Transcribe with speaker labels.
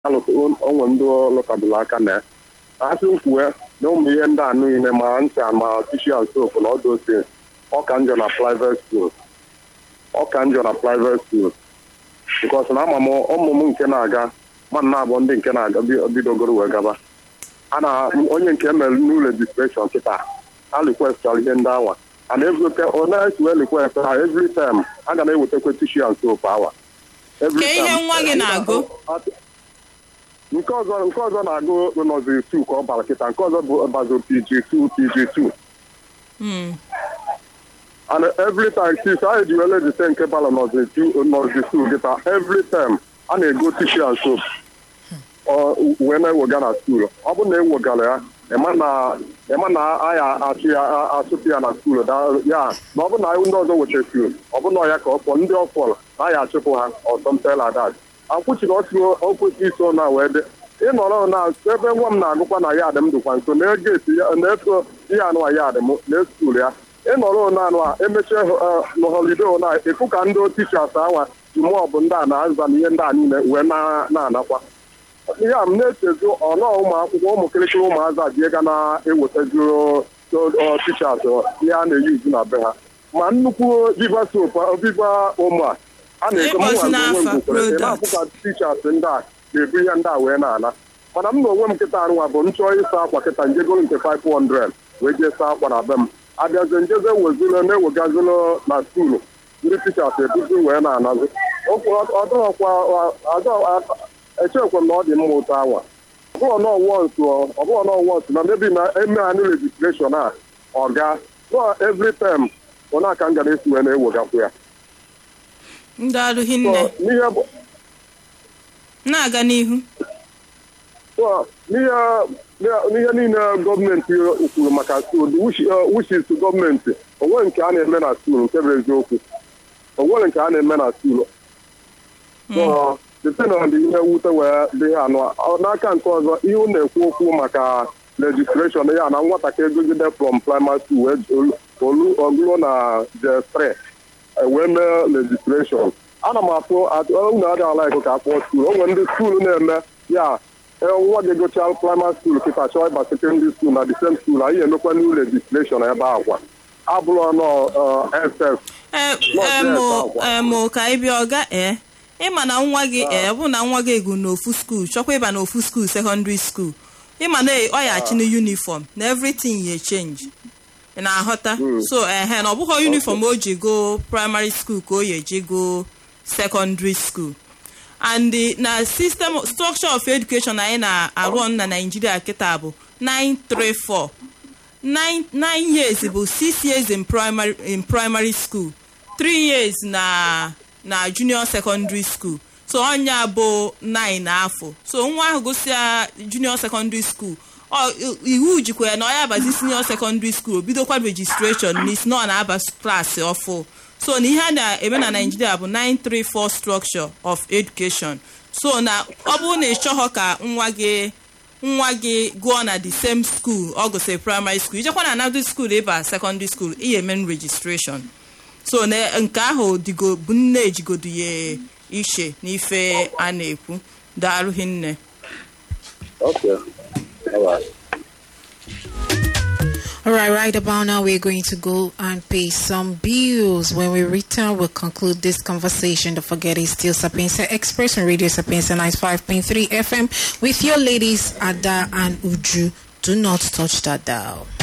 Speaker 1: onwe ndị lụtabụla aka na ya asị kwue na ụmụ ihe ndị a niile ma ncha ma tishan soap na ọdụ ose ọka njọ na private school ọka njọ na private school bikos na ama m ụmụ m nke na-aga ma na abụọ ndị nke na-aga bidogoro wee gaba a na onye nke mere n'ụlọ rejistreshọn kịta a rekwestara ihe ndị awa and every onye esi wee request ha every time a ga na-ewetakwa tishan soap awa
Speaker 2: Ka ihe nwa gị na-agụ
Speaker 1: nke ọzọ nke ọzọ na-agụ nọziri 2 ka ọ bara kịta nke ọzọ bụ bazo pg2 pg2 and every time since anyị ji wele jite nke bara nọziri 2 kịta every time a na-ego tishu and soap wee na-ewega na skuul ọ bụrụ na ewegara ya ịma na aya achụpụ ya na skuul ya na ọ bụrụ na ndị ọzọ wechasiri ọ bụ na ya ka ọ fọ ndị ọ fọrọ na aya achụpụ ha ọsọmtela dat akwụchiri ọtụ okwesị iso na wee dị ịnọrọ na ebe nwa m na-agụkwa na ya adị m dịkwa nso na-egeti na-eso ihe anụ ya adị m na-esukuru ya ịnọrọ naanụ a emechie na holiday na ịfụ ka ndị tichas awa ji mụọ bụ ndị a na-aza na ihe ndị a niile wee na-anakwa ihe a m na-echezi ọnọ ụmụ akwụkwọ ụmụ kịrịkịrị ụmụazị adịe ga na-ewetaziro tichas ihe a na-eyuzu na be ha ma nnukwu viva sop viva ụmụ a a na-ego mụnwa onwe m bukwere ị na-afụ ka tichas ndị a na-ebu ihe ndị a wee na-ana mana m na onwe m nkịta arụnwa bụ m chọọ ịsa akwa kịta njegoro nke 500 wee jee saa akwa na be m abịazie njeze wezilo na-ewegazilo na skuulu ndị tichas ebuzi wee na-anazi echekwa m na ọ dị mma ụtọ awa ọbụghọ nọwọnsụ na mebi na eme ha ndị rejistreshọn a ọ ga every term ọ na-aka m gara esi wee na-ewegakwa ya
Speaker 2: ndị alụghị nne na-aga n'ihu
Speaker 1: n'ihe niile gọọmenti kwuru maka skuul wishis gọọmenti onwe nke a na-eme na skuul nke bụ eziokwu onwere nke a na-eme na skuul site na ọdị ihe mwute wee dị ha anụ n'aka nke ọzọ ihe ụ na-ekwu okwu maka legisleshọn ya na nwatakịrị egogide from primary school wee ogụlo na j3 wee mee legisleshọn ana m atụ unu adịghị like ka akpọọ skuul o nwere ndị skuul na-eme ya nwa gị gochaa primary school kịta chọọ ịba sekondary school na the same school anyị emekwa new legislation ebe akwa abụrụ nọ ss
Speaker 2: mụ ka ị bịa ọga ee ịma na nwa gị ee ọ bụrụ na nwa gị egu n'ofu skuul chọkwa ịba n'ofu skuul sekọndịrị skuul ịma na ọ ya achị na yunifọm na everything ya change ị na-aghọta so ehe na ọ bụghị yunifọm o ji go primary school ka o ya eji go secondary school and na system structure of education anyị na-arụ na Nigeria kịta bụ 934 9 years bụ 6 years in primary in primary school 3 years na na junior secondary school so ọnya bụ 9 afọ so nwa ahụ gụsịa junior secondary school iwu jikwa ya na ọ ya abazi senior secondary school bidokwa registration n'isi na ọ na-aba klaasị ọfụ so na ihe a na-eme na Nigeria bụ 934 structure of education so na ọ bụrụ na ị chọghọ ka nwa gị nwa gị gụọ na the same school ọ gụsịrị primary school ijekwa na another school ịba secondary school ihe eme registration so na nke ahụ dịgo bụ nne ejigodo ya iche n'ife a na-ekwu daalụghị nne
Speaker 1: Okay. All right.
Speaker 3: All right, right about now, we're going to go and pay some bills. When we return, we'll conclude this conversation. Don't forget, it's still Sapienza Express on Radio Sapienza 95.3 FM with your ladies, Ada and Uju. Do not touch that dial.